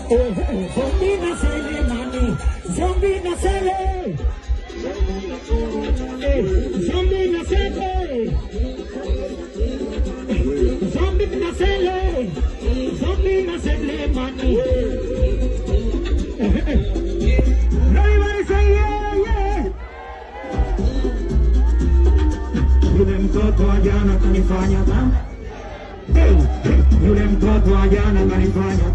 Zombi na sele mani, zombi na sele. Eh, Zombi na sele. Zombi na sele. Zombi na sele mani. Everybody say yeah, yeah. Yule mtoto wa jana kanifanya kama Hey, yule mtoto wa jana kanifanya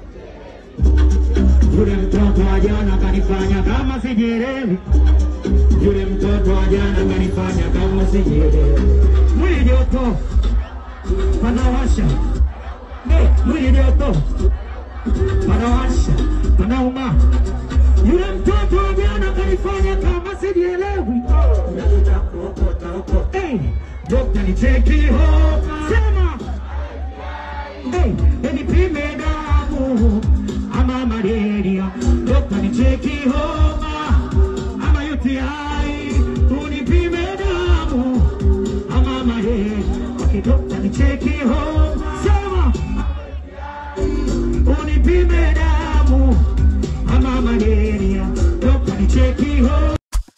yule mtoto wa jana kanifanya kama sijielewi yule mtoto wa jana kanifanya kama sijielewi mwili joto panawasha Hey, mwili joto panawasha panauma yule mtoto wa jana kanifanya kama sijielewi Hey, dokta nicheki homa sema Hey, nipime damu ama malaria, dokta nicheki homa ama UTI, unipime damu ama malaria, okay, dokta nicheki homa sema unipime damu ama malaria, dokta nicheki homa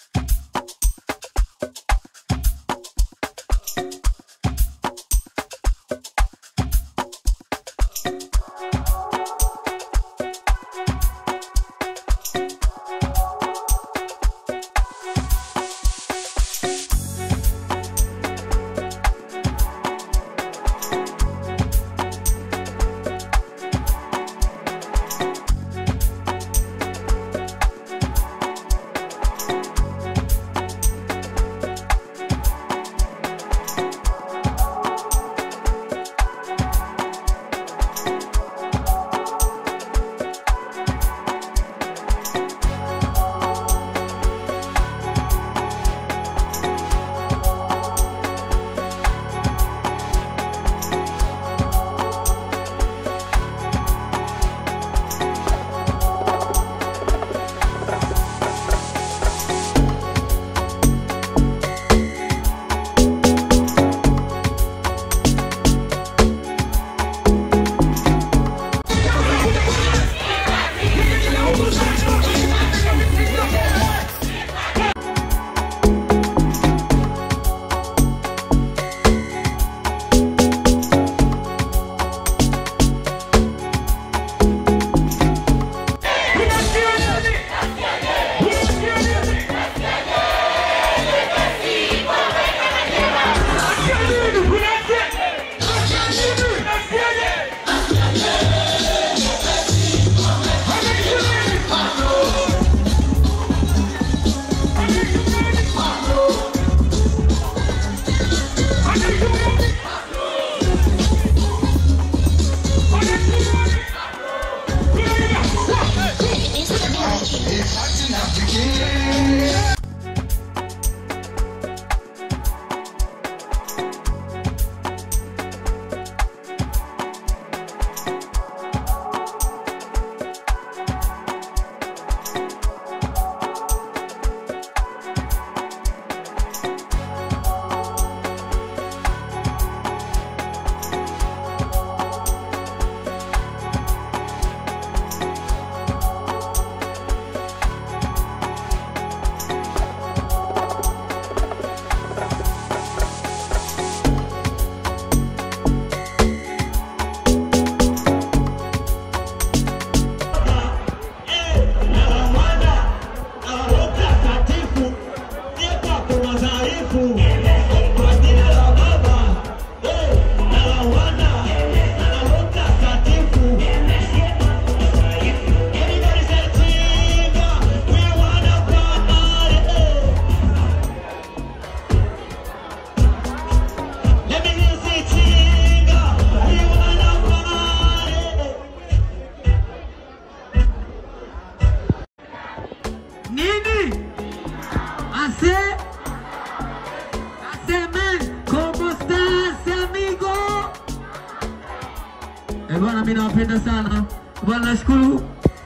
Eh, bwana mimi nawapenda sana. Bwana nashukuru.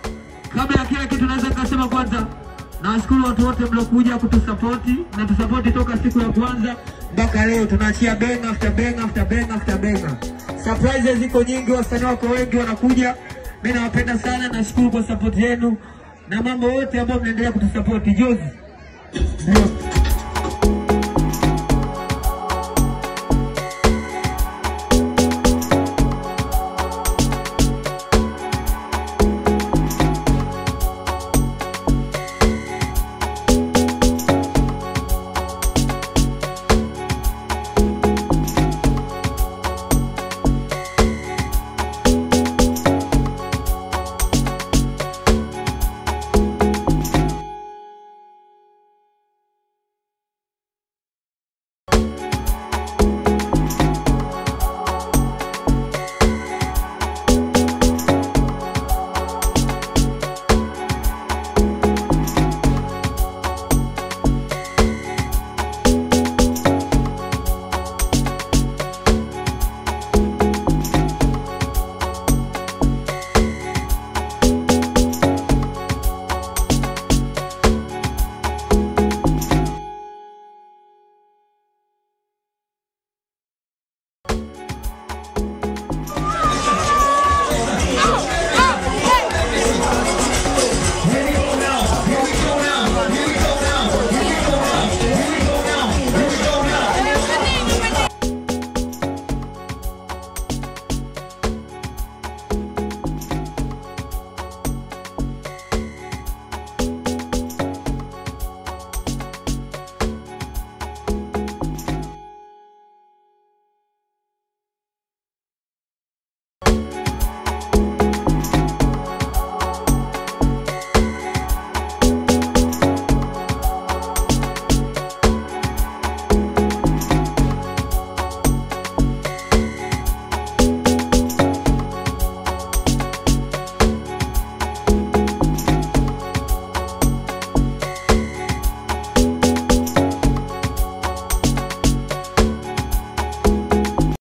Kabla ya kila kitu naweza kusema kwanza nawashukuru watu wote mliokuja kutusapoti na tusapoti toka siku ya kwanza mpaka leo tunaachia benga after benga after benga after benga. Surprises ziko nyingi, wasanii wako wengi wanakuja Mimi nawapenda sana, nashukuru kwa support yenu na mambo yote ambayo mnaendelea kutusapoti. Juzi ndio